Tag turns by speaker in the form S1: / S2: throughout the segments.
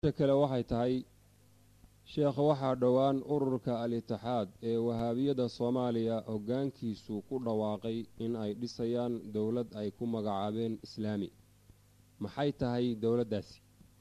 S1: ta kale waxay tahay sheekha waxaa dhowaan ururka al-itixaad ee wahaabiyada soomaaliya hoggaankiisu ku dhawaaqay in ay dhisayaan dowlad ay ku magacaabeen islaami maxay tahay dowladdaasi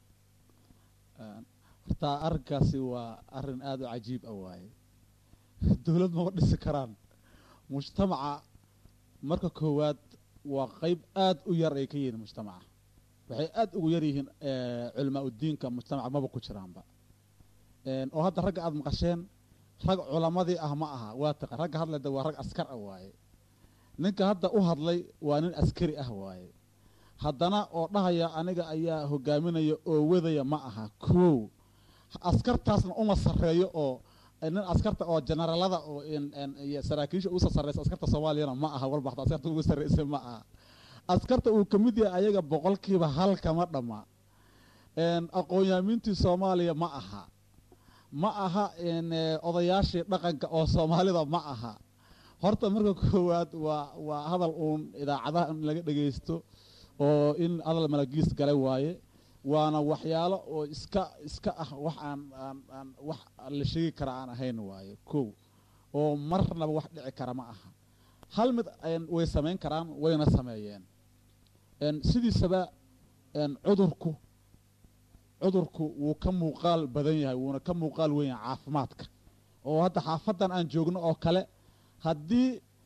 S2: hortaa arrinkaasi waa arrin aada u cajiib ah waaye dowlad mama dhisi karaan mujtamaca marka koowaad waa qeyb aada u yar ay ka yihiin mujtamaca waxay aada ugu yar yihiin culamaa udiinka mujtamaca maba ku jiraanba oo hadda ragga aada maqasheen rag culamadii ah ma aha waa taqa ragga hadlayda waa rag askar ah waaye ninka hadda u hadlay waa nin askari ah waaye haddana oo dhahaya aniga ayaa hogaaminaya oo wadaya ma aha kow askartaasna uma sarreeyo oo nin askarta oo generaalada oo saraakiisha usa sarreysa askarta soomaaliyana ma aha walba hata askarta ugu sarreysa ma aha askarta uu ka mid yahay ayaga boqolkiiba hal kama dhamma aqoon-yaamiintii soomaaliya ma aha ma aha odayaashii dhaqanka oo soomaalida ma aha horta marka koowaad waa waa hadal uun idaacadaha in laga dhagaysto oo in hadal malagiis galay waaye waana waxyaalo oo iska iska ah wax aan aan aan wax la sheegi kara aan ahayn waaye kow oo marnaba wax dhici kara ma aha hal mid way samayn karaan wayna sameeyeen sidiisaba cudurku cudurku wuu ka muuqaal badan yahay wuuna ka muuqaal weyn yahay caafimaadka oo hadda xaafadan aan joogno oo kale haddii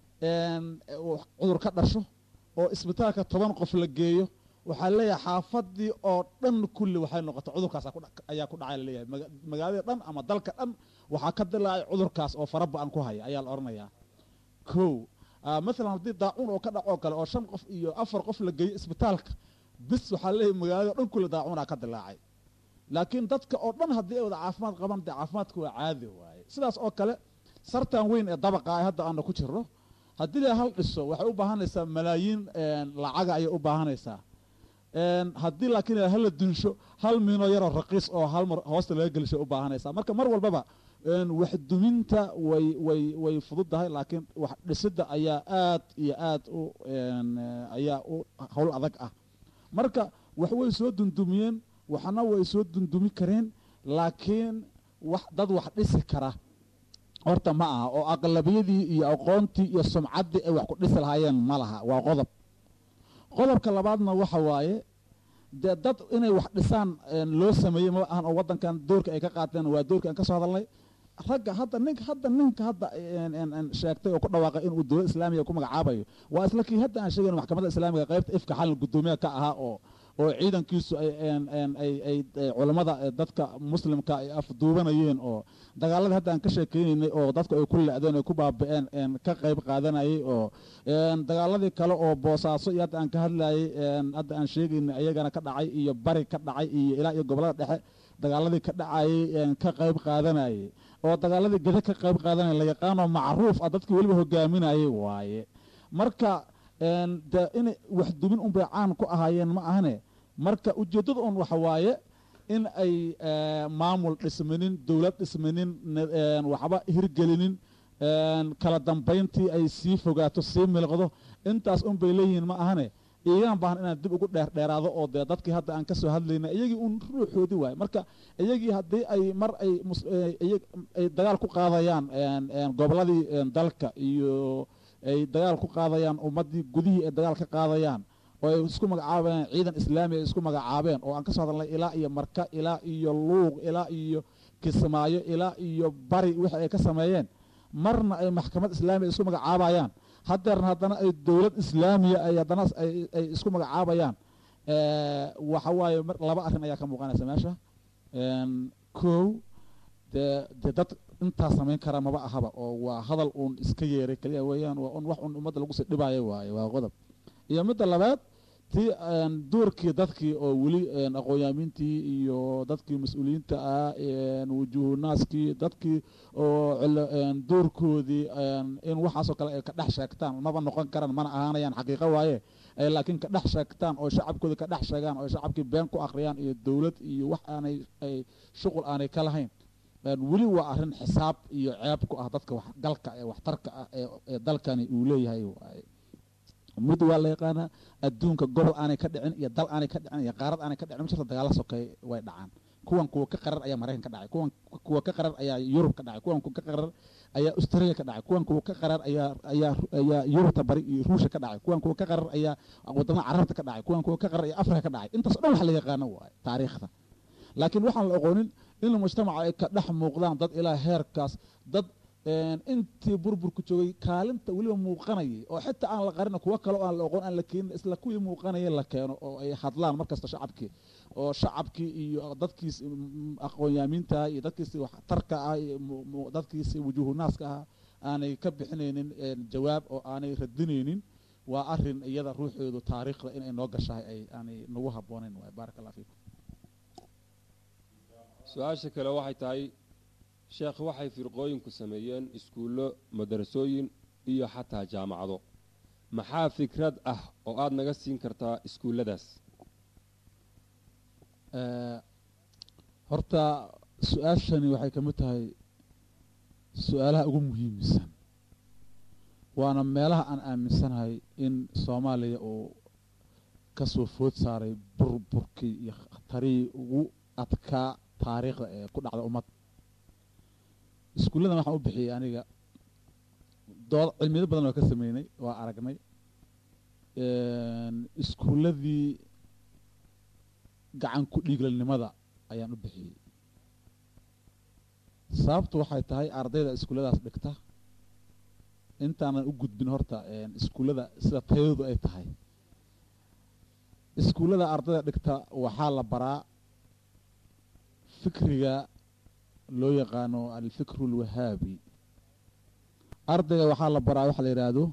S2: cudur ka dhasho oo isbitaalka toban qof la geeyo waxaa leeyahay xaafadii oo dhan kulli waxay noqotay cudurkaas ayaa ku dhacay laleeyahay magaalada dhan ama dalka dhan waxaa ka dilaacay cudurkaas oo fara ba-an ku haya ayaa la odhanayaa kow maalan haddii daacuun oo ka dhacoo kale oo shan qof iyo afar qof la geeyo isbitaalka bis waxaa leeyahay magaalada dhan kulli daacuunaa ka dilaacay laakiin dadka oo dhan haddii ay wada caafimaad qabaan dee caafimaadka waa caadi waaye sidaas oo kale sartan weyn ee dabaqa ah hadda aana ku jirno haddii la hal dhiso waxay u baahanaysaa malaayiin lacaga ayay u baahanaysaa haddii laakiin hala dunsho hal miinoo yaroo raqiis oo hal mar hoosta laga gelishay u baahanaysaa marka mar walbaba wax duminta way way way fududdahay laakiin wax dhisidda ayaa aad iyo aad u ayaa u howl adag ah marka wax way soo dundumiyeen waxna way soo dundumi kareen laakiin wax dad wax dhisi kara horta ma aha oo aqlabiyadii iyo aqoontii iyo sumcaddii ay wax ku dhisi lahaayeen ma laha waa qodob qodobka labaadna waxa waaye dee dad inay wax dhisaan loo sameeyey ma ahan oo waddankan doorka ay ka qaateen waa doorka aan ka soo hadalnay ragga hadda ninka hadda ninka hadda sheegtay oo ku dhawaaqay inuu dowlad islaamiga ku magacaabayo waa isla kii hadda aan sheegayn maxkamadda islaamiga qaybta ifka xalin guddoomiyaha ka ahaa oo oo ciidankiisu ay culammada dadka muslimka ay afduubanayeen oo dagaaladii hadda aan ka sheekeynaynay oo dadku ay ku le-deen ay ku baaba-een ka qayb qaadanayay oo dagaaladii kale oo boosaaso iyo hadda aan ka hadlayay hadda aan sheegaynay ayagana ka dhacay iyo bari ka dhacay iyo ilaa iyo gobolada dhexe dagaaladii ka dhacayay ka qayb qaadanayay oo dagaaladii geda ka qayb qaadanaya la yaqaanoo macruuf ah dadkii weliba hogaaminayay waaye marka de inay wax dumin unbay caan ku ahaayeen ma ahane marka ujeeddada un waxa waaye in ay maamul dhismanin dowlad dhismanin waxba hirgelinin kala dambayntii ay sii fogaato sii milqdo intaas unbay leeyihiin ma ahane iyagaan baahan inaan dib ugu dheerdheeraado oo dee dadkii hadda aan ka soo hadlaynay iyagii un ruuxoodii waaye marka iyagii haddii ay mar ay ay dagaal ku qaadayaan gobolladii dalka iyo ay dagaal ku qaadayaan ummaddii gudihii ay dagaal ka qaadayaan oo ay isku magacaabayaan ciidan islaami ay isku magacaabeen oo aan ka soo hadalnay ilaa iyo marka ilaa iyo luuq ilaa iyo kismaayo ilaa iyo bari wixii ay ka sameeyeen marna ay maxkamad islaamiya isku magacaabayaan haddeerna haddana ay dowlad islaamiya ay haddana ay isku magacaabayaan waxa waaye laba arrin ayaa ka muuqanaysa meesha kow dee dee dad intaa samayn kara maba ahaba oo waa hadal uun iska yeeray keliya weeyaan waa un wax un ummadda lagu sii dhibaayo waaye waa qodob iyo midda labaad tii doorkii dadkii oo weli aqoon-yaamiintii iyo dadkii mas-uuliyiinta ah wujuuhunaaskii dadkii oo doorkoodii in waxaasoo kale ay ka dhex sheegtaan maba noqon karaan mana ahaanayaan xaqiiqo waaye ay laakiin ka dhex sheegtaan oo shacabkoodii ka dhex sheegaan oo shacabkii been ku akhriyaan iyo dowlad iyo wax aanay ay shuqul aanay ka lahayn weli waa arrin xisaab iyo ceeb ku ah dadka waxgalka ee waxtarka ah ee dalkani uu leeyahay waaye mid waa la yaqaanaa adduunka gobol aanay ka dhicin iyo dal aanay ka dhicin iyo qaarad aanay ka dhicin ma jirta dagaalla sokeey way dhacaan kuwan kuwa ka qarar ayaa maraykan ka dhacay kuwan kuwa ka qarar ayaa yurub ka dhacay kuwan kuwa ka qarar ayaa australia ka dhacay kuwan kuwa ka qarar ayaa ayaa ayaa yurubta bari iyo ruushka ka dhacay kuwan kuwa ka qarar ayaa wadamada carabta ka dhacay kuwan kuwa ka qarar ayaa afrika ka dhacay intaas o dhan wax la yaqaano waaye taariikhda laakiin waxaan la aqoonin in mujtamaca ay ka dhex muuqdaan dad ilaa heerkaas dad intii burburku joogay kaalinta weliba muuqanayay oo xitaa aan la qarin kuwo kale oo aan la oqon aan la keenin isla kuwii muuqanaya la keeno oo ay hadlaan markasta shacabkii oo shacabkii iyo dadkiis aqoonyaamiinta iyo dadkiisi waxtarka ah iyo dadkiisi wujuuhunaaska ah aanay ka bixinaynin jawaab oo aanay radinaynin waa arin iyada ruuxeedu taariikhda inay noo gashahay ay aanay nagu habboonayn waay baaraka allah fiikum
S1: su-aasha kale waxay tahay sheekh waxay firqooyinku sameeyeen iskuullo madarasooyin iyo xataa jaamacado maxaa fikrad ah oo aada naga siin kartaa iskuulladaas
S2: horta su-aashani waxay ka mid tahay su-aalaha ugu muhiimsan waana meelaha aan aaminsanahay in soomaaliya uu ka soo food saaray burburkii iyo khatarihii ugu adkaa taariikhda ee ku dhacda ummad iskuulladan waxaan u bixiyey aniga dood cilmiyado badan waa ka sameynay waa aragnay iskuulladii gacan ku dhiiglalnimada ayaan u bixiyey sababtu waxay tahay ardayda iskuulladaas dhigta intaanan u gudbin horta iskuullada sida tayadu ay tahay iskuullada ardayda dhigta waxaa la baraa fikriga loo yaqaano alfikru alwahaabi ardayga waxaa la baraa waxaa la yidhaahdo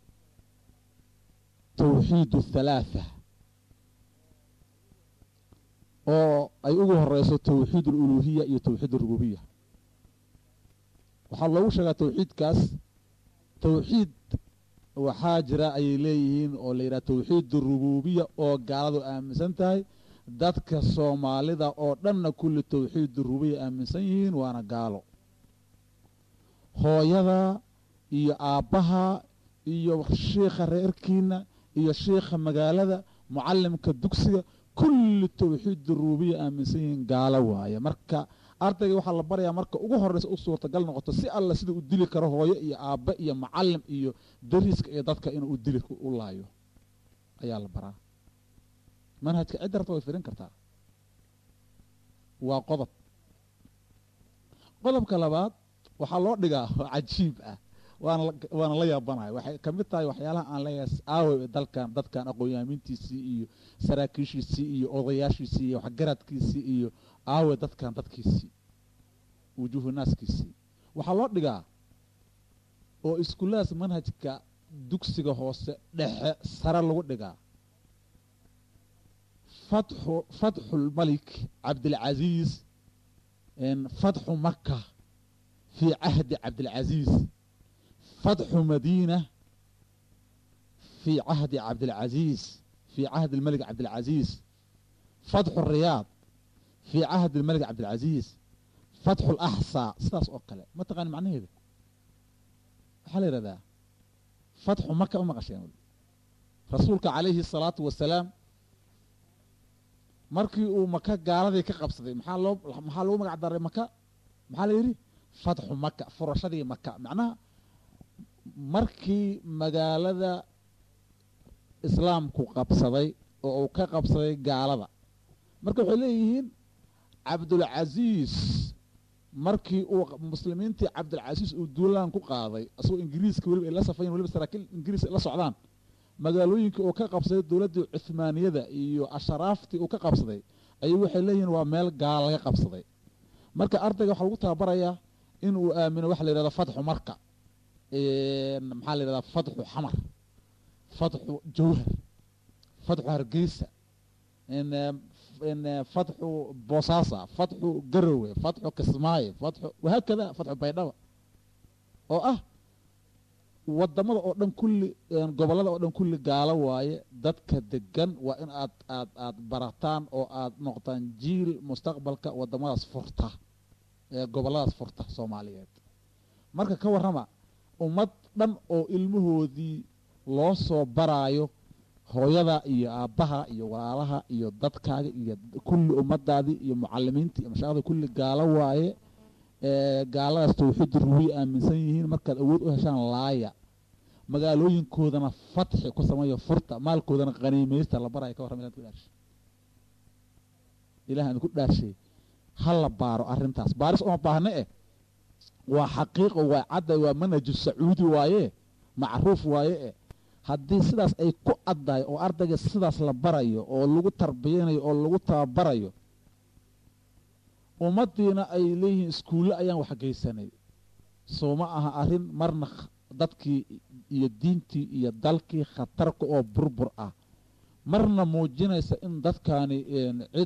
S2: tawxiid athalaatha oo ay ugu horeyso tawxiid aluluhiya iyo tawxiid arububiya waxaa loogu sheegaa tawxiidkaas tawxiid waxaa jira ayay leeyihiin oo la yidhaha tawxiid arububiya oo gaaladu aaminsan tahay dadka soomaalida oo dhanna kulli tawxiid rubiya aaminsan yihiin waana gaalo hooyada iyo aabbaha iyo shiikha reerkiina iyo shiikha magaalada mucallimka dugsiga kulli tawxiid rubiya aaminsan yihiin gaalo waaye marka ardayga waxaa la barayaa marka ugu horeysa u suurtagal noqoto si alla sida u dili karo hooyo iyo aabbe iyo mucallim iyo dariiska iyo dadka inuu u dili u laayo ayaa la baraa manhajka cidda rabta way firin kartaa waa qodob qodobka labaad waxaa loo dhigaa oo cajiib ah waana waana la yaabanahay waxay ka mid tahay waxyaalaha aan leeyahay aawe dalkan dadkan aqoonyaamiintiisii iyo saraakiishiisii iyo odayaashiisii iyo waxgaradkiisii iyo aawe dadkan dadkiisii wujuuhu naaskiisii waxaa loo dhigaa oo iskuulladaas manhajka dugsiga hoose dhexe sare lagu dhigaa fatxu fatxu lmalik cabdilcaziiz fatxu maka fii cahdi cabdilcaziiz fatxu madiina fii cahdi cabdilcaziiz fii cahdi lmalik cabdilcaziiz fatxu riyaad fii cahdi lmalik cabdilcaziiz fatxu laxsaa sidaas oo kale ma taqaani macnaheeda waxaa la yidhahdaa fatxu maka u maqasheen rasuulka calayhi الsalaatu wasalaam markii uu maka gaaladii ka qabsaday maxaa loo maxaa lagu magac daray maka maxaa la yidhi fatxu maka furashadii maka macnaha markii magaalada islaamku qabsaday oo uu ka qabsaday gaalada marka waxay leeyihiin cabdulcaziis markii uu muslimiintii cabdilcasiis uu duulaan ku qaaday asagoo ingiriiska weliba ay la safayn weliba saraakiil ingiriis ay la socdaan magaalooyinkii uu ka qabsaday dowladdii cuhmaaniyada iyo asharaaftii uu ka qabsaday ayuu waxay leeyihiin waa meel gaal laga qabsaday marka ardayga waxaa lagu tababarayaa in uu aamino waxa la yidhahdo fatxu marka maxaa la yidhahdaa fatxu xamar fatxu jawhar fatxu hargeysa fatxu boosaasa fatxu garowe fatxu kismaayo fatxu wahaakada fatxu baydhaba oo ah wadamada oo dhan kulli gobollada oo dhan kulli gaalo waaye dadka degan waa in aad aad aad barataan oo aad noqotaan jiil mustaqbalka wadamadaas furta ee gobolladaas furta soomaaliyeed marka ka warrama ummad dhan oo ilmahoodii loo soo baraayo hooyada iyo aabbaha iyo walaalaha iyo dadkaaga iyo kulli ummadaadii iyo mucalimiinta iyo mashaaqda kulli gaalo waaye gaaladaas tawxiid ruwiy aaminsan yihiin markaad awood u heshaan laaya magaalooyinkoodana fatxi ku sameeyo furta maalkoodana qaniimaysta la baraya ka warram ilaad ku dhaarshay ilaah aan ku dhaarshay ha la baaro arrintaas baaris uma baahne eh waa xaqiiqo waa cadday waa manhaju sacuudi waaye macruuf waaye eh haddii sidaas ay ku addahay oo ardayga sidaas la barayo oo lagu tarbiyanayo oo lagu tababarayo ummaddiina ay leeyihiin iskuulle ayaan waxgeysanay soo ma aha arrin marna dadkii iyo diintii iyo dalkii khatarka oo burbur ah marna muujinaysa in dadkaani cid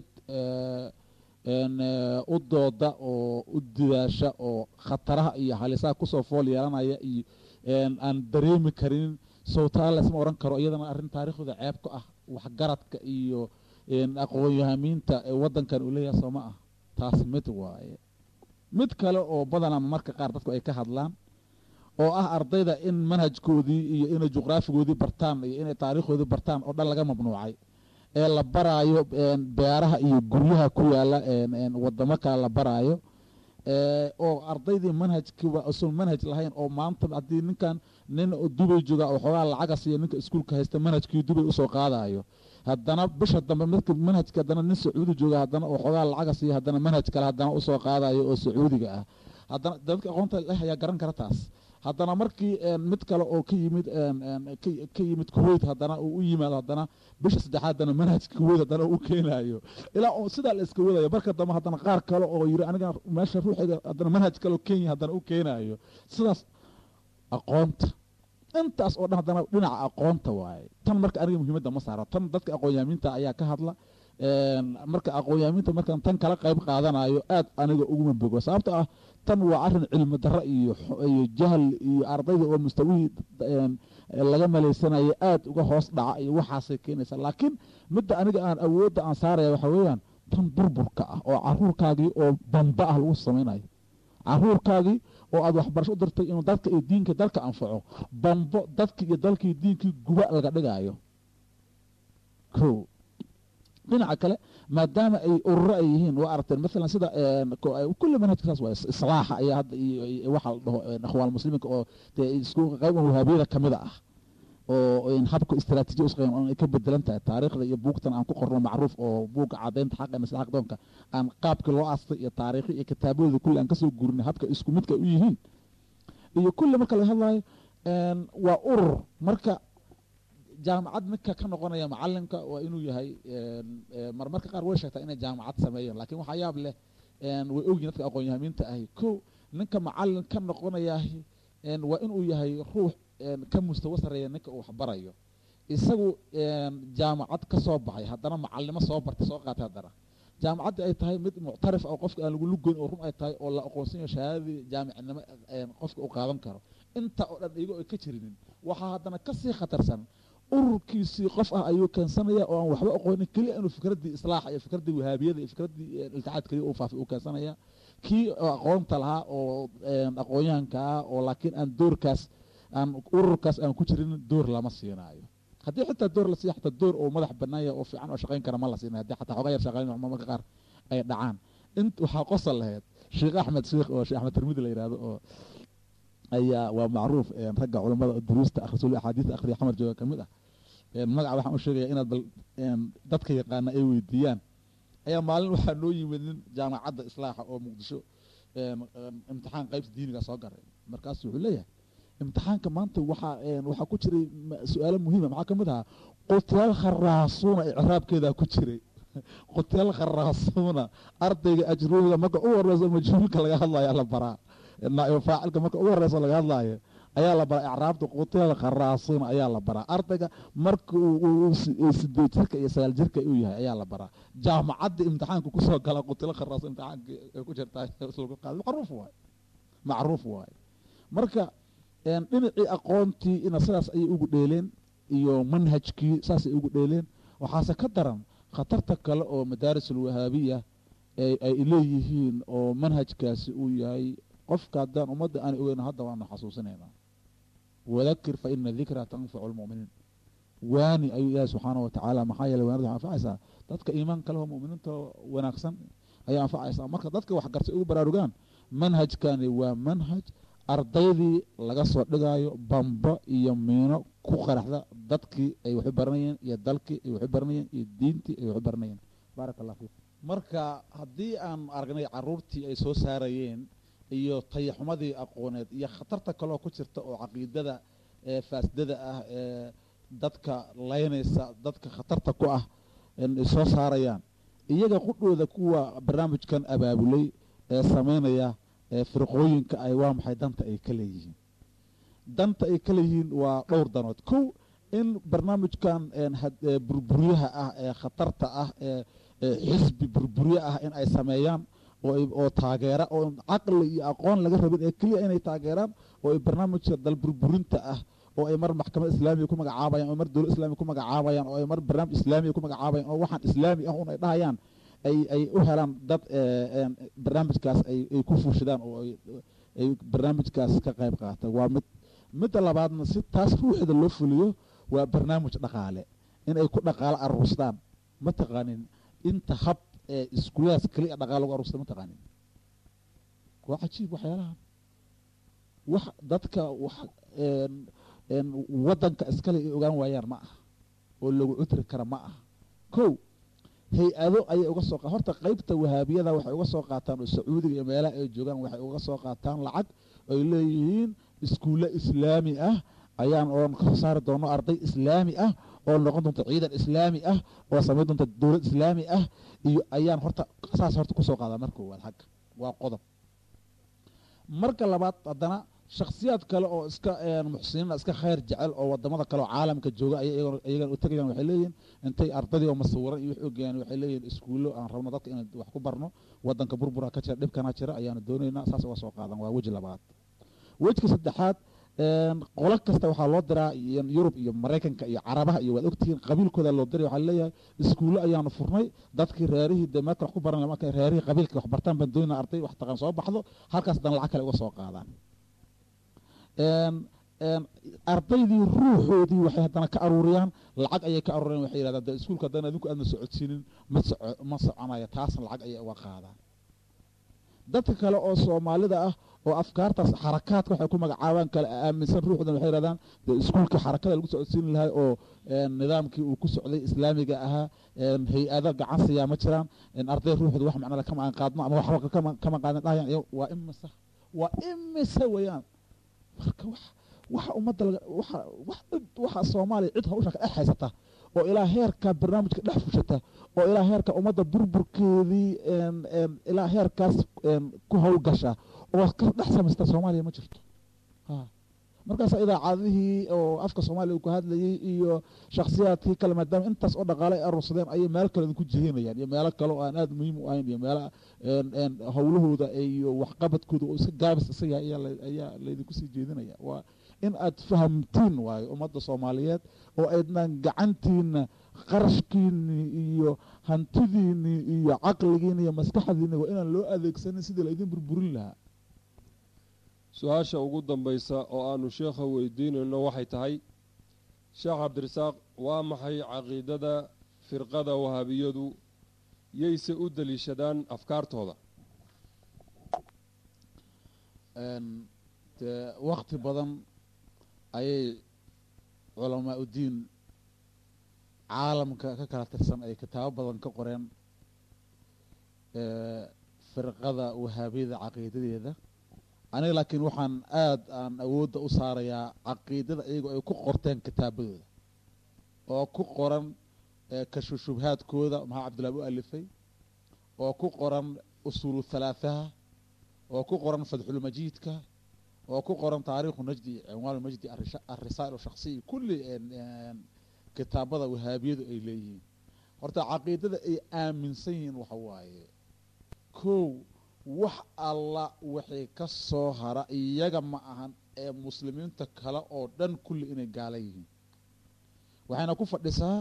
S2: u dooda oo u didaasha oo khataraha iyo halisaha kusoo fool yeelanaya iyo aan dareemi karin sawtaa laysma odhan karo iyadana arrin taariikhda ceeb ka ah waxgaradka iyo aqoon-yahamiinta ee waddankan uu leeyahay soo ma ah taas mid waaye mid kale oo badanaa marka qaar dadku ay ka hadlaan oo ah ardayda in manhajkoodii iyo inay juqraafigoodii bartaan iyo inay taariikhoodii bartaan oo dhan laga mamnuucay ee la baraayo beeraha iyo guryaha ku yaala wadamo kale la baraayo oo ardaydii manhajkiiba usan manhaj lahayn oo maanta haddii ninkan nin dubay jooga oo xoogaa lacaga siiya ninka iskuulka haysta manhajkii dubay usoo qaadayo haddana bisha dambe midka manhajka haddana nin sacuudi jooga haddana oo xoogaa lacaga siiya haddana manhaj kale haddana usoo qaadayo oo sacuudiga ah haddana dadka aqoonta leh ayaa garan kara taas haddana markii mid kale oo ka yimid ka yimid kuweyt haddana uu u yimaado haddana bisha saddexaad haddana manhajka kuweyt haddana u keenayo ilaa sidaa la iska wadayo marka dambe haddana qaar kale oo yiri aniga meesha ruuxiga haddana manhaj kale oo kenya haddana u keenayo sidaas aqoonta intaas oo dhan haddana dhinaca aqoonta waaye tan marka aniga muhiimadda ma saaro tan dadka aqoon-yaamiinta ayaa ka hadla marka aqoon-yaamiinta markaan tan kala qayb qaadanayo aad aniga uguma bogo sababto ah tan waa arrin cilmi darro iyo iyo jahl iyo ardayda oo mustawihii laga malaysanayo aad uga hoos dhaca iyo waxaasay keenaysaa laakiin midda aniga aan awoodda aan saaraya waxa weeyaan tan burburka ah oo caruurkaagii oo bamba ah lagu samaynayo caruurkaagii oo aad waxbarasho u dirtay inuu dadka iyo diinka dalka anfaco bambo dadkii iyo dalkii diinkii guba laga dhigaayo ko dhinaca kale maadaama ay ururo ay yihiin waa aragteen maalan sida kulli manhajka saas waay islaaxa ayaa hadda iyo waxa la dhaho akhwaan muslimiinka oo dee isku qayban wahaabiyada kamida ah oo habka istaraatiijiya usqayn ay ka bedelan tahay taariikhda iyo buugtan aan ku qorno macruuf oo buugga cadaynta xaqa masla xaqdoonka aan qaabkii loo aastay iyo taariikhi iyo kitaabadooda kulli aan kasoo gurinay habka isku midka u yihiin iyo kulli marka laga hadlayo waa urur marka jaamacad midka ka noqonaya macalinka waa inuu yahay marmarka qaar way sheegtaa inay jaamacad sameeyeen lakiin waxaa yaab leh way ogyihin dadka aqoon-yahamiinta ahi ko ninka macalin ka noqonayaa waa inuu yahay ruux ka mustawo sareeya ninka uu waxbarayo isagu jaamacad ka soo baxay haddana macalimo soo bartay soo qaatay haddana jaamacaddii ay tahay mid muctarif oo qofka aan lagu lugoyn oo run ay tahay oo la aqoonsanyayo shahaadadii jaamicnimo qofka u qaadan karo inta oo dhan iyagoo ay ka jirinin waxaa haddana kasii khatarsan ururkiisii qof ah ayuu keensanaya oo aan waxba aqoonin keliya inuu fikraddii islaaxa iyo fikraddii wahaabiyada iyo fikraddii iltixaad keliya uu faafay uu keensanaya kii aqoonta lahaa oo aqoonyahanka ah oo laakiin aan doorkaas aan ururkaas aan ku jirin door lama siinaayo haddii xitaa door la siiya xataa door oo madax banaanya oo fiican oo shaqayn kara ma la siinayo haddii xataa xoogaa yar shaqayn marmarka qaar ay dhacaan int waxaa qosol lahayd sheekh axmed sheekh oo sheekh axmed tirmidi la yidhahdo oo ayaa waa macruuf ragga culamada duruusta akhrisul axaadiista akhriya xamar jooga ka mid ah magaca waxaan u sheegaya inaad bal dadka yaqaana ay weydiiyaan ayaa maalin waxaa noo yimid nin jaamacadda islaaxa oo muqdisho imtixaan qaybta diiniga soo garay markaasu wuxuu leeyahay imtixaanka maanta waxaa waxaa ku jiray su-aalo muhiima maxaa ka mid ahaa qutyaal kharaasuuna icraabkeedaa ku jiray qutyaal kharaasuuna ardayga ajruumiga marka u horeyso majhuulka laga hadlayo la baraa naaibu faacilka marka ugu horeyso laga hadlaayo ayaa la baraa icraabta qutyaal kharaasuuna ayaa la baraa ardayga marka uu sideed jirka iyo sagaal jirka uu yahay ayaa la baraa jaamacadda imtixaanka kusoo gala qutyaal kharaasuun imtixaanka ay ku jirtaa macruuf waay macruuf waay marka dhinacii aqoontii ina sidaas ayay ugu dheeleen iyo manhajkii saasay ugu dheeleen waxaase ka daran khatarta kale oo madaaris alwahaabiya ay leeyihiin oo manhajkaasi uu yahay qofka haddaan ummadda aan ogeyn hadda waanu xasuusinaynaa wadakir fa ina dikra tanfacu lmu'miniin waani ayuu ilaahay subxaana wa tacaala maxaa yeeley waanada waxay anfacaysaa dadka iimaanka leh oo mu'miniinta wanaagsan ayay anfacaysaa marka dadka wax gartay ugu baraarugaan manhajkani waa manhaj ardaydii laga soo dhigaayo bambo iyo miino ku qaraxda dadkii ay waxu baranayeen iyo dalkii ay waxu baranayeen iyo diintii ay waxu baranayeen baaraka allah fiikum marka haddii aan aragnay caruurtii ay soo saarayeen iyo tayaxumadii aqooneed iyo khatarta kaloo ku jirta oo caqiidada ee faasidada ah ee dadka laynaysa dadka khatarta ku ah ay soo saarayaan iyaga qudhooda kuwa barnaamijkan abaabulay ee sameynaya ee firqooyinka ay waa maxay danta ay ka leeyihiin danta ay ka leeyihiin waa dhowr danood kow in barnaamijkan burburyaha ah ee khatarta ah ee xisbi burburye ah in ay sameeyaan oo taageera oo caqli iyo aqoon laga rabin ee keliya inay taageeraan oo ay barnaamijka dalburburinta ah oo ay mar maxkamad islaamiya ku magacaabayaan oo mar dowlad islamiya ku magacaabayaan oo ay mar barnaamij islaamiya ku magacaabayaan oo waxaan islaami ah un ay dhahayaan ay ay u helaan dad barnaamijkaas ay ay ku fuushadaan oo ay barnaamijkaas ka qayb qaata waa mid midda labaadna si taas ruuxda loo fuliyo waa barnaamij dhaqaale in ay ku dhaqaalo aruurstaan ma taqaanin inta hab ee iskuulahaas keliya dhaqaale lagu aruursada ma taqaanin waa cajiib waxyaalahan wax dadka wax waddanka iskale ay ogaan waayaan ma aha oo lagu cutri kara ma aha kow hay-ado ayay uga soo horta qeybta wahaabiyada waxay uga soo qaataan oo sacuudiga iyo meelaha ay joogaan waxay uga soo qaataan lacag ay leeyihiin iskuulle islaami ah ayaan oon ka soo saari doono arday islaami ah oo noqon doonta ciidan islaami ah oo samayn doonta dowlad islaami ah iyo ayaan horta saas horta kusoo qaadaa marka koowaad xagga waa qodob marka labaad haddana shaksiyaad kale oo iska muxsiniina iska khayr jecel oo wadamada kale oo caalamka jooga ay iyagan u tegayaan waxay leeyihin intay ardadii oo masawiran iyo wix ogayaan waxay leeyihin iskuullo aan rabno dadka inaan wax ku barno wadanka burbura ka jira dhibkana jira ayaanu doonaynaa saas uga soo qaadan waa weji labaad wejka saddexaad qolo kasta waxaa loo diraa yurub iyo maraykanka iyo carabaha iyo waad ogtihiin qabiilkooda loo diray waxaa leeyahay iskuullo ayaanu furnay dadkii reerihii dee meelka wax ku baran markay reerihii qabiilka wax bartaan baan doonayna arday wax taqaan soo baxdo halkaas dan lacag kale uga soo qaadaan ardaydii ruuxoodii waxay haddana ka aruuriyaan lacag ayay ka aruuriyaan waxay yidhahdaan dee iskuulka haddana adinku aadna socodsiinin ma soco ma soconaya taasna lacag ayay uga qaadaan dadka kale oo soomaalida ah oo afkaartaas xarakaadka waxay ku magacaabaan kale aaminsan ruuxdan waxay yidhahdaan dee iskuulkii xarakada lagu socodsiin lahay oo nidaamkii uu ku socday islaamiga ahaa hay-ado gacan siyaa ma jiraan arday ruuxda wax macnale kama aan qaadno ama waxba kama qaadin dhahayaan waa imisa waa imisa weeyaan marka wax waxa ummadda waxa wax waxa soomaaliya cid hawsha ka dhex haysata oo ilaa heerka barnaamijka dhex fushata oo ilaa heerka ummadda burburkeedii ilaa heerkaas ku howlgasha oo ka dhex samaysta soomaaliya ma jirto markaasa idaacadihii oo afka soomaaliya uu ku hadlayay iyo shakhsiyaadkii kale maadaama intaas oo dhaqaale ay aruursadeen ayay meelo kale idinku jihinayaan iyo meelo kale oo aan aada muhiim u ahayn iyo meelo howlahooda iyo waxqabadkooda oo iska gaabis isa yahay ayaa laydinku sii jeedinaya waa in aad fahamtiin waayo ummadda soomaaliyeed oo aydnan gacantiina qarashkiini iyo hantidiini iyo caqligiini iyo maskaxdiini waa inaan loo adeegsanin sidii laydin burburin lahaa
S1: su-aasha ugu dambaysa oo aanu sheekha weydiinayno waxay tahay sheekh cabdirasaaq waa maxay caqiidada firqada wahaabiyadu yayse u daliishadaan afkaartooda
S2: dee wakti badan ayay culamaa udiin caalamka ka kala tirsan ay kitaabo badan ka qoreen firqada wahaabiyada caqiidadeeda aniga laakiin waxaan aada aan awoodda u saarayaa caqiidada iyagoo ay ku qorteen kitaabadooda oo ku qoran kashushubhaadkooda maxaa cabdillahi u alifay oo ku qoran usuulu halaathaha oo ku qoran fadxulmajiidka oo ku qoran taariikhu najdi cinwaan majdi alrisaa'il shaksiya kulli kitaabada wahaabiyadu ay leeyihiin horta caqiidada ay aaminsan yihiin waxa waaye kow wax alla waxay ka soo hara iyaga ma ahan ee muslimiinta kale oo dhan kulli inay gaala yihiin waxayna ku fadhisaa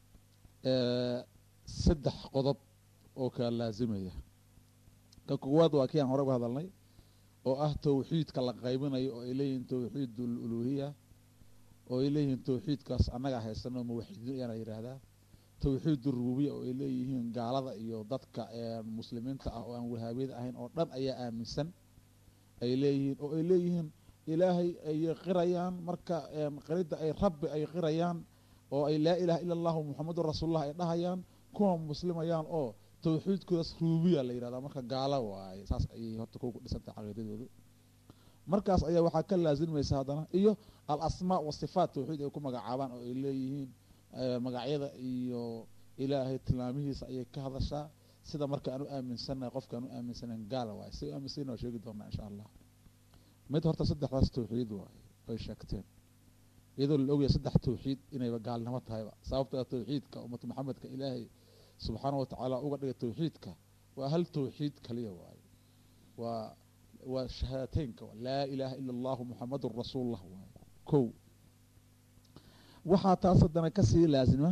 S2: saddex qodob oo kala laasimaya ka koowaad waa kii aan hore uga hadalnay oo ah towxiidka la qaybinayo oo ay leeyihiin towxiid uluhiya oo ay leeyihiin tawxiidkaas annaga haysano muwaxidiin ayaana yidhaahdaa tawxiid rububiya oo ay leeyihiin gaalada iyo dadka muslimiinta ah oo aan wahaabiyada ahayn oo dhan ayaa aaminsan ay leeyihiin oo ay leeyihiin ilaahay ayay qirayaan marka qiridda ay rabbi ay qirayaan oo ay laa ilaha ila allahu muxamedun rasuulullah ay dhahayaan kuwa muslimayaan oo tawxiidkoodaas rububiya la yidhahdaa marka gaalo waaye saas ayay horta kuwa ku dhisantahay caqiidadoodu markaas ayaa waxaa ka laasimaysa haddana iyo al asmaa wasifaat tawxiid ay ku magacaabaan oo ay leeyihiin magacyada iyo ilaahay tilmaamihiisa ayay ka hadashaa sida marka aan u aaminsannahay qofka aan u aaminsanayn gaala waaye si u aaminsanna waa sheegi doonaa insha allah mid horta saddexdaas tawxiid waaye ay sheegteen iyadoo la ogaya saddex tawxiid inayba gaalnimo tahayba sababta tawxiidka ummatu maxamedka ilaahay subxaana wa tacaala uga dhigay tawxiidka waa hal tawxiid kaliya waaye waa waa shahaadateynka laa ilaaha ila allahu muxamadun rasuulullah waaye kow waxaa taas haddana kasii laasima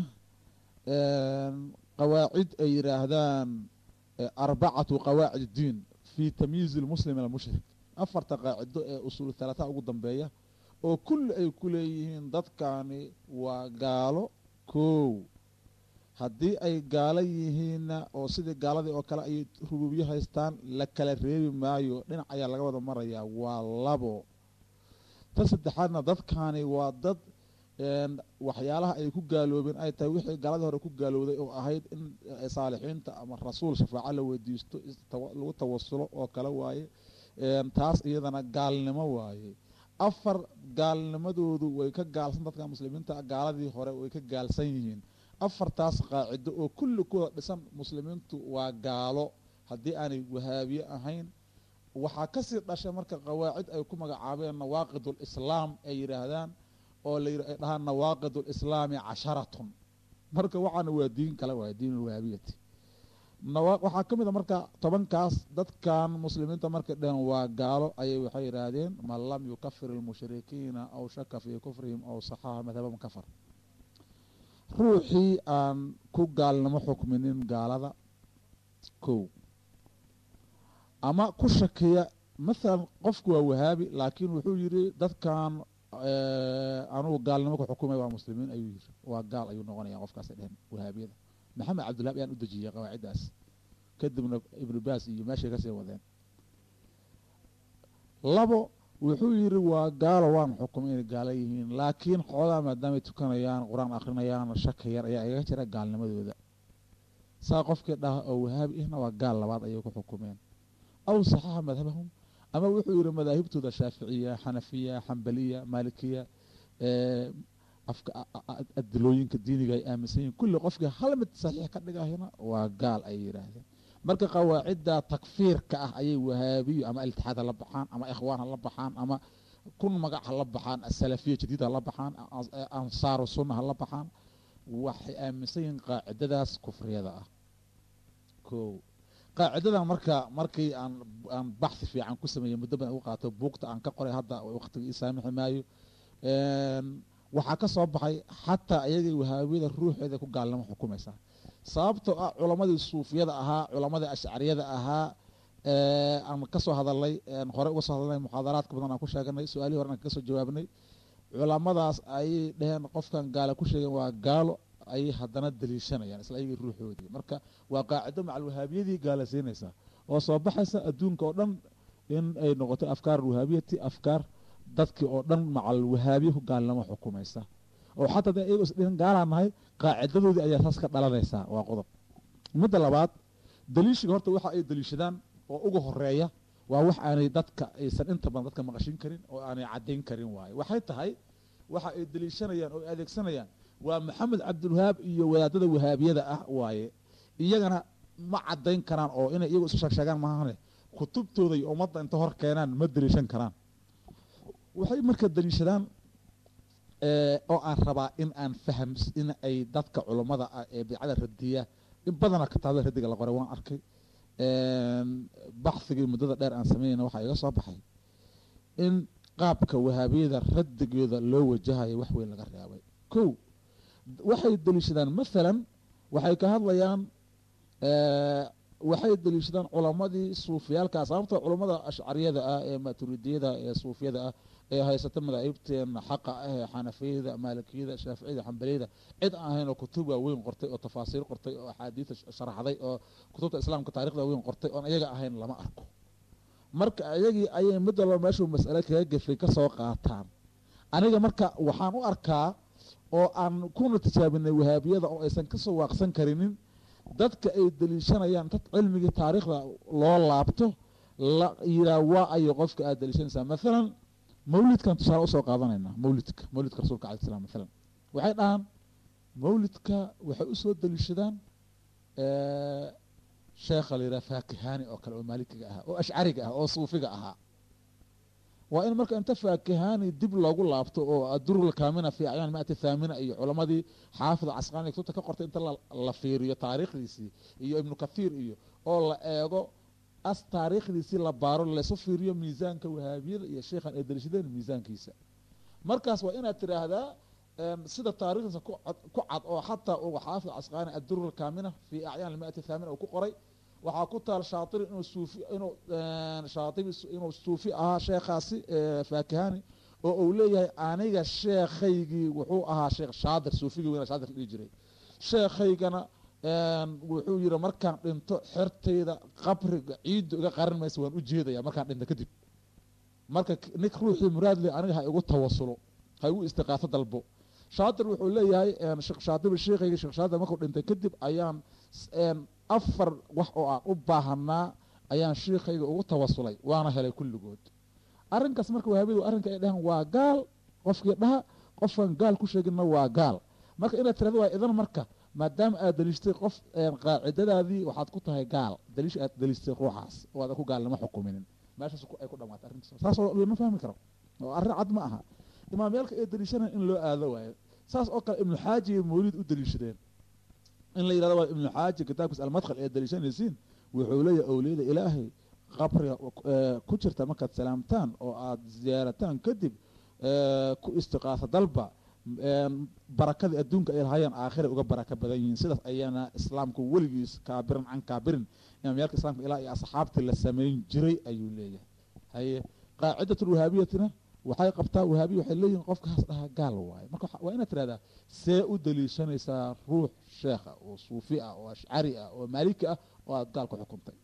S2: qawaacid ay yidhaahdaan arbacatu qawaacid diin fi tamyiizi lmuslim min almushrik afarta qaacido ee usuul halaataha ugu dambeeya oo kulli ay ku leeyihiin dadkani waa gaalo kow haddii ay gaalo yihiinna oo sidii gaaladii oo kale ay rubuubyo haystaan la kala reebi maayo dhinac ayaa laga wada marayaa waa labo ta saddexaadna dadkani waa dad waxyaalaha ay ku gaaloobeen ay tahay wixii gaaladii hore ku gaalowday oo ahayd in saalixiinta ama rasuul shafaaco la weydiisto lagu tawasulo oo kale waaye taas iyadana gaalnimo waaye afar gaalnimadoodu way ka gaalsan dadka muslimiinta gaaladii hore way ka gaalsan yihiin afartaas qaacido oo kulli kuwada dhisan muslimiintu waa gaalo haddii aanay wahaabiye ahayn waxaa kasii dhashay marka qawaacid ay ku magacaabeen nawaaqid lislaam ay yidhaahdaan oo la ay dhahaan nawaaqid lislaami casharatun marka waxaana waa diin kale waay diin alwahaabiyati waxaa ka mid a marka tobankaas dadkan muslimiinta markay dheheen waa gaalo ayay waxay yidhaahdeen man lam yukafir ilmushrikiina aw shaka fii kufrihim aw saxaha madhabahum kafar ruuxii aan ku gaalnimo xukminin gaalada kow ama ku shakiya mathalan qofku waa wahaabi laakiin wuxuu yidhi dadkan anugu gaalnimo ku xukumay waa muslimiin ayuu yiri waa gaal ayuu noqonaya qofkaasay dheheen wahaabiyada maxamed cabdilhab ayaan u dejiyey qawaaciddaas kadibna ibnu baas iyo meeshay kasii wadeen labo wuxuu yidhi waa gaalo waan xukumay inay gaalo yihiin laakiin xoogaa maadaamay tukanayaan qur-aan akrinayaan shaka yar ayaa igaga jira gaalnimadooda saa qofkii dhaha oo wahaabi ihna waa gaal labaad ayay ku xukumeen aw saxaxa madhabahum ama wuxuu yidhi madaahibtooda shaaficiya xanafiya xambaliya maalikiya adilooyinka diiniga ay aaminsan yihin kulli qofkii hal mid saxiix ka dhigahina waa gaal ayay yidhaahdeen marka qawaacidda takfiirka ah ayay wahaabiyo ama iltixaad ha la baxaan ama ikhwaan ha la baxaan ama kun magac ha la baxaan asalafiya jadiid ha la baxaan ansaaru sunna ha la baxaan waxay aaminsan yihiin qaacidadaas kufriyada ah ko qaacidadan marka markii aan aan baxhi fiican ku sameeyey muddo badan ugu qaato buugta aan ka qoray hadda waqtiga ii saamixi maayo waxaa ka soo baxay xataa iyagii wahaabiyada ruuxeeda ku gaalnimo xukumaysaa sababtoo ah culammadii suufiyada ahaa culammadii ashcariyada ahaa aan kasoo hadalnay hore uga soo hadalnay muxaadaraadka badan aan ku sheeganay su-aalihii hore aan kaga soo jawaabnay culamadaas ayay dheheen qofkan gaala ku sheegeen waa gaalo ayay haddana daliishanayaan isla iyagii ruuxoodii marka waa qaacido macal wahaabiyadii gaalasiinaysaa oo soo baxaysa adduunka oo dhan in ay noqoto afkaar wahaabiyati afkaar dadkii oo dhan macal wahaabiye ku gaalnimo xukumaysa oo xataa de iyagoo isdhihin gaalaa nahay qaacidadoodii ayaa saas ka dhalanaysaa waa qodob midda labaad daliishiga horta waxa ay daliishadaan oo uga horeeya waa wax aanay dadka aysan inta badan dadka maqashin karin oo aanay caddayn karin waaye waxay tahay waxa ay daliishanayaan oo adeegsanayaan waa maxamed cabdilwahaab iyo wadaadada wahaabiyada ah waaye iyagana ma caddayn karaan oo inay iyagu isu sheegsheegaan maahane kutubtooda iyo ummadda inta hor keenaan ma daliishan karaan waxay marka daliishadaan oo aan rabaa in aan faham in ay dadka culummada ah ee bidcada radiya in badana kitaabada radiga la qoray waan arkay baxhigii muddada dheer aan sameynayna waxaa iga soo baxay in qaabka wahaabiyada radigooda loo wajahayo wax weyn laga reebay kow waxay daliishadaan maalan waxay ka hadlayaan waxay deliishadaan culamadii suufiyaalkaa sababta culammada ashcariyada ah ee maturidiyada ee suufiyada ah ee haysata madaahibteen xaqa ah ee xanafiyada maalikiyada shaaficiyada xambaliyada cid aan ahayn oo kutub waaweyn qortay oo tafaasiir qortay oo axaadiida sharaxday oo kutubta islaamka taarikhda waaweyn qortay oon iyaga ahayn lama arko marka iyagii ayay mid walba meeshuu mas'ale kaga gefay ka soo qaataan aniga marka waxaan u arkaa oo aan kuna tijaabinay wahaabiyada oo aysan kasoo waaqsan karinin dadka ay deliishanayaan dad cilmigii taariikhda loo laabto la yiraa waa ayo qofka aad deliishanaysaa maalan mawlidkan tusaale usoo qaadanaynaa mawlidka mawlidka rasuulka alai slam maalan waxay dhahaan mawlidka waxay usoo deliishadaan sheekha la yidhaha faakihani oo kale oo maalikiga ahaa oo ashcariga ah oo suufiga ahaa waa in marka inta faakihani dib loogu laabto oo adurul kaamina fi acyaan maati thaamina iyo culamadii xaafid casqaani kutubta ka qortay inta la fiiriyo taariikhdiisii iyo ibnu kathiir iyo oo la eego as taariikhdiisii la baaro laysu fiiriyo miisaanka wahaabiyada iyo sheikhan ay daliishadeen miisaankiisa markaas waa inaad tiraahdaa sida taarikhdiisa ku cad oo xataa uu xaafid casqaani adurul kaamina fi acyaan maati thaamina uu ku qoray waxaa ku taal shaatiri inuu suufi inuu shaatibi inuu suufi ahaa sheekhaasi faakihani oo uu leeyahay aniga sheekhaygii wuxuu ahaa sheekh shaadir suufigii weyna shaadir dhihi jiray sheekhaygana wuxuu yihi markaan dhinto xertayda qabriga ciidda iga qaran maysa waan u jeedaya markaan dhinto kadib marka nik ruuxii muraadle aniga ha igu tawasulo ha igu istiqaaso dalbo shaadir wuxuu leeyahay sheekh shaatibi sheekhayga sheekh shaadir markuu dhintay kadib ayaan afar wax oo aan u baahanaa ayaan shiikhayga ugu tawasulay waana helay kulligood arrinkaas marka wahaabiyadu arrinka ay dhahaan waa gaal qofkii dhaha qofkan gaal ku sheeginna waa gaal marka inaad tirahdo waa idan marka maadaama aad daliishtay qof qaacidadaadii waxaad ku tahay gaal daliish aad daliishtay ruuxaas oo aadan ku gaalnimo xukuminin meeshaas ay ku dhamaatay arrintaas saasoo lama fahmi karo oo arrin cad ma aha imaamyaalka ay daliishanaan in loo aado waayo saas oo kale ibnu xaaji iyo mawlid u daliishadeen in la yidhahdo waa ibnu xaaji kitaabkiis almadkhal ee daliishanaysiin wuxuu leeyahay owliyada ilaahay qabriga ku jirta markaad salaamtaan oo aada ziyaarataan kadib ku istiqaasa dalba barakadii adduunka ay lahayaan aakhiray uga baraka badan yihiin sidaas ayaana islaamku weligiis kaabiran can kaabirin imaamyaalka islaamka ilaa iyo asxaabtii la samayn jiray ayuu leeyahay haye qaacidatul wahaabiyatina waxay qabtaa wahaabiya waxay leeyihin qofkaas dhahaa gaal waaye marka waa inaad tirahdaa see u daliishanaysaa ruux sheekha oo suufi ah oo ashcari ah oo maaliki ah oo aada gaal ku xukuntay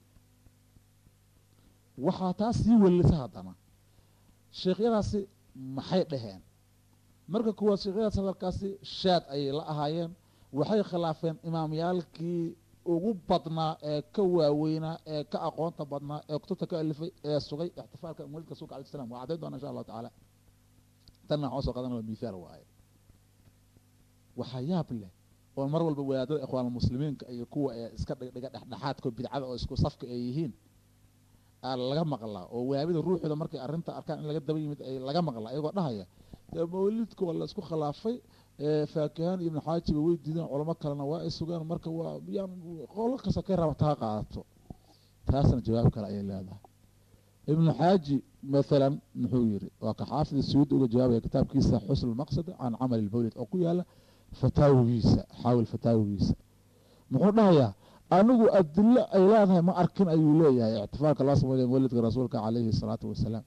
S2: waxaa taas sii welisa haddana sheekhyadaasi maxay dhaheen marka kuwaad sheekhyadaas hadalkaasi shaad ayay la ahaayeen waxay khilaafeen imaamyaalkii ugu badnaa ee ka waaweynaa ee ka aqoonta badnaa ee kutubta ka alifay ee sugay ixtifaalka mawlidka rasuulka alai slam waa caddayn doona insha allahu tacaala tanna waxaan soo qadan waa mithaal waaye waxaa yaab leh oo mar walba wadaadada ikhwaanulmuslimiinka iyo kuwa ee iska dhigdhiga dhexdhexaadka bidcada oo isku safka ay yihiin laga maqlaa oo wahaabida ruuxooda markay arrinta arkaan in laga daba yimid ay laga maqlaa iyagoo dhahaya dee mawlidka waa la isku khilaafay faakihaan ibnu xaajiba way diideen culamo kalena waa ay sugaan marka waa yaan qolo kasta kay raba taa qaadato taasna jawaab kale ayay leedahay ibnu xaaji maalan muxuu yiri waa ka xaafid suyuud uga jawaabaya kitaabkiisa xusn lmaqsad can camali lmawlid oo ku yaala fataawigiisa xaawil fataawigiisa muxuu dhahayaa anigu adilo ay leedahay ma arkin ayuu leeyahay ictifaalka loo sameynaya mawlidka rasuulka calayhi salaatu wasalaam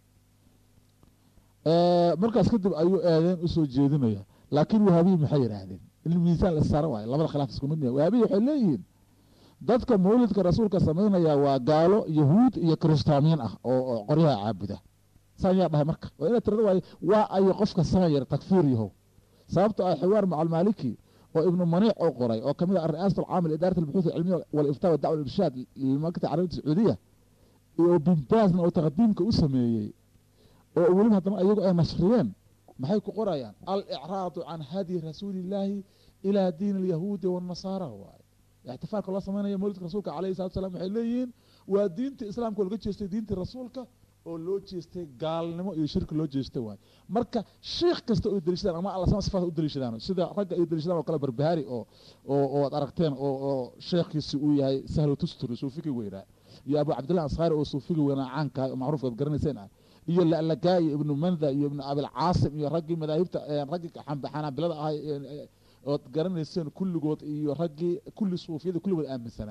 S2: markaas kadib ayuu eedeen usoo jeedinaya laakiin wahaabiyi maxay yidhaahdeen in miisaan la saara waayo labada khilaaf isku mid yahay wahaabiyi waxay leeyihiin dadka mawlidka rasuulka samaynaya waa gaalo yahuud iyo kiristaamiin ah oo qoryaha caabuda saan yaa dhahay marka waa inaad tirada waayo waa ayo qofka samayar takfiir yahow sababto ah xiwaar maca almaaliki oo ibnu maniic oo qoray oo kamid ah ri'aasat alcaam lidaarat albuxuuth alcilmiya waliftaa wadacwa alirshaad limakta carabiyata sacuudiya iyo binbaasna oo taqdiimka u sameeyey oo weliba haddana ayagu ay nashriyeen maxay ku qorayaan alicraadu can hadyi rasuuli illaahi ilaa diin alyahuudi waannasaara waaye ixtifaalka loo sameynaya mawlidka rasuulka calayhi salatu salam waxay leeyihiin waa diintii islaamka oo laga jeestay diintii rasuulka oo loo jeestay gaalnimo iyo shirki loo jeestay waaye marka sheikh kasta oo daliishadaan ama alla sama sifaat u daliishadaan sida ragga ay daliishadaan oo kale barbahaari oo oo oo ad aragteen oo oo sheekhiisi uu yahay sahlu tusturi suufigii weynaa iyo abu cabdillah anshaari oo suufigii weynaa caanka oo macruufka ad garanayseen ah iyo lalagaa iyo ibnu manda iyo ibnu abilcaasim iyo raggii madaahibta raggii xanaabilada ahay ood garanayseen kulligood iyo raggii kulli suufiyada kulligood aaminsanaa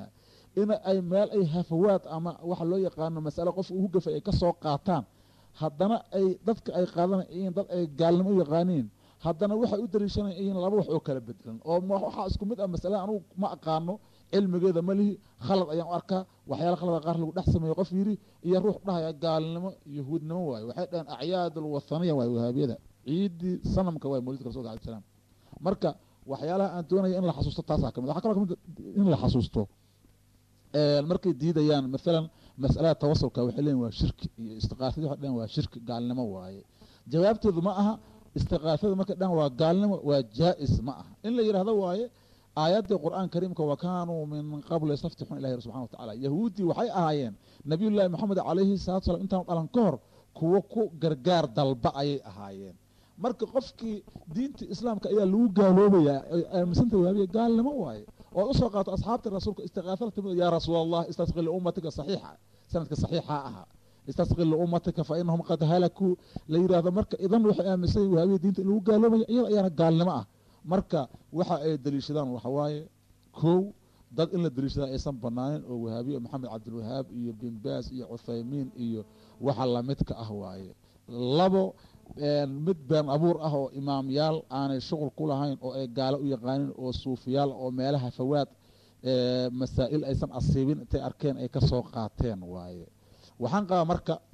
S2: in ay meel ay hafawaad ama waxa loo yaqaano masale qofka ugu gafay ay ka soo qaataan haddana ay dadka ay qaadanayiin dad ay gaalnimo u yaqaaniin haddana waxay u dariishanayiin laba wax oo kala bedelan oo waxaa isku mid ah masalada anugu ma aqaano cilmigeeda ma lihi khalad ayaan u arkaa waxyaala khalada qaar lagu dhex sameeyo qof yidhi iyo ruux dhahaya gaalnimo yahuudnimo waayo waxay dhaheen acyaad alwathaniya waayo wahaabiyada ciidii sanamka waay mawlidka rasulka alai salaam marka waxyaalaha aan doonaya in la xasuusto taasaa kamid waxa kaloo kamid in la xasuusto markay diidayaan maalan masalada tawasulka waxay leeyihin waa shirki iyo istiqaafada waxay dhaheen waa shirki gaalnimo waaye jawaabteedu ma aha istiqaafada markay dhahan waa gaalnimo waa jaa-is ma aha in la yidhahdo waaye aayaddii qur-aan kariimka wa kaanuu min qabl yastaftixuuna ilahi subxana watacala yahuuddii waxay ahaayeen nabiyullaahi moxamed calayhi salatu salam intaanu dhalan ka hor kuwo ku gargaar dalba ayay ahaayeen marka qofkii diinta islaamka ayaa lagu gaaloobayaa aaminsanta waabiya gaalnimo waaye ood usoo qaato asxaabta rasuulka istiqaafada timid yaa rasuul allah istasqi liummatika saxiixa sanadka saxiixa ahaa istasqi liummatika fa inahum qad halakuu la yidhaahdo marka idan waxay aaminsan waabiya diinta in lagu gaaloobaya iyada ayaana gaalnimo ah marka waxa ay daliishadaan waxawaaye kow dad in la daliishadaa aysan banaanin oo wahaabiye maxamed cabdilwahaab iyo binbaas iyo cuthaymiin iyo waxa lamidka ah waaye labo mid been abuur ah oo imaamyaal aanay shuqul ku lahayn oo ay gaalo u yaqaanin oo suufiyaal oo meelaha fawaad masaa'il aysan asiibin intay arkeen ay ka soo qaateen waaye waxaan qabaa marka